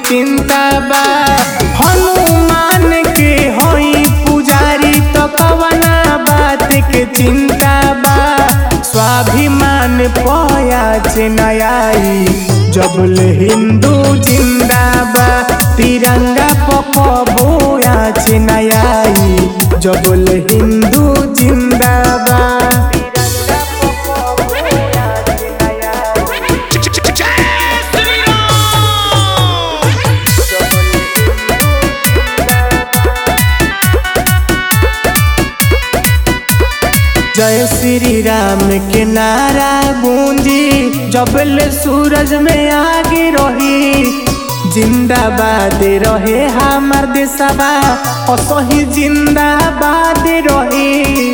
चिंता बा हनुमान के होई पुजारी तो कवना बात के चिंता बा स्वाभिमान पया नयाई जबल हिंदू जिंदाबा तिरंगा पकबो आज नयाई जबल हिंदू जिंदाबा जय श्री राम के नारा गूंजी जबल सूरज में आगे रही जिंदाबाद रहे हमार देशवा असही जिंदाबाद रही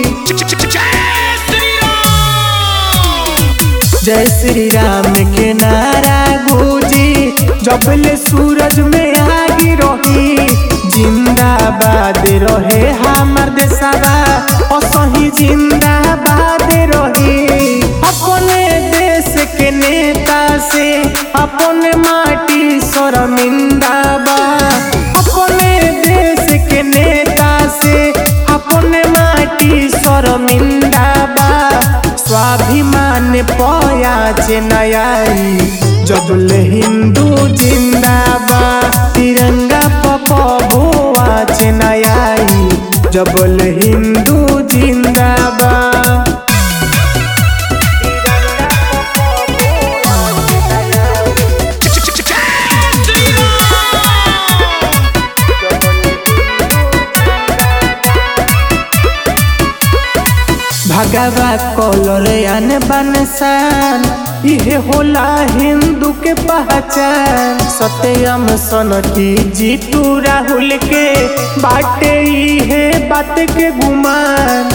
जय श्री राम के नारा गूंजी जबल सूरज में आगे रही जिंदाबाद रहे हमार देशवा असही जिंदाबाद रही अपने देश के नेता से अपने माटी शर्मिंदा बा अपने देश के नेता से अपने माटी शर्मिंदा बा स्वाभिमान पया नयाई जबल हिंदू जिंदाबा तिरंगा पकबो आज नयाई जबल हिंदू जिंदाबा भगवा कलर अन बनसान इहे होला हिंदू के पहचान सत्यम सन की जीतू राहुल के बाटे इहे बात के गुमान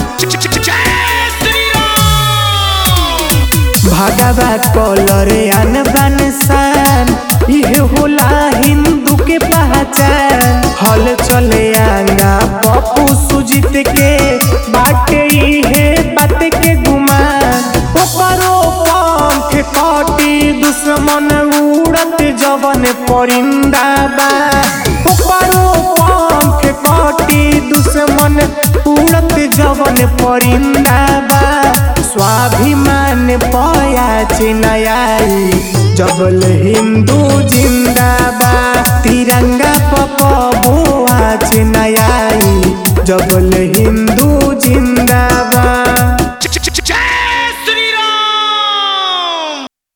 भगवा कलर अन बनसान इहे होला हिंदू के पहचान हल चले आंगा पप्पू सुजीत के बाटे इहे बात के गुमान ओकरो पंख कटी दुश्मन उड़त जवन परिंदा बा ओकरो पंख कटी दुश्मन उड़त जवन परिंदा बा स्वाभिमान पया नयाई जबल हिंदू जिंदाबा तिरंगा पकबो आज नयाई जबल हिंदू जिंदाबा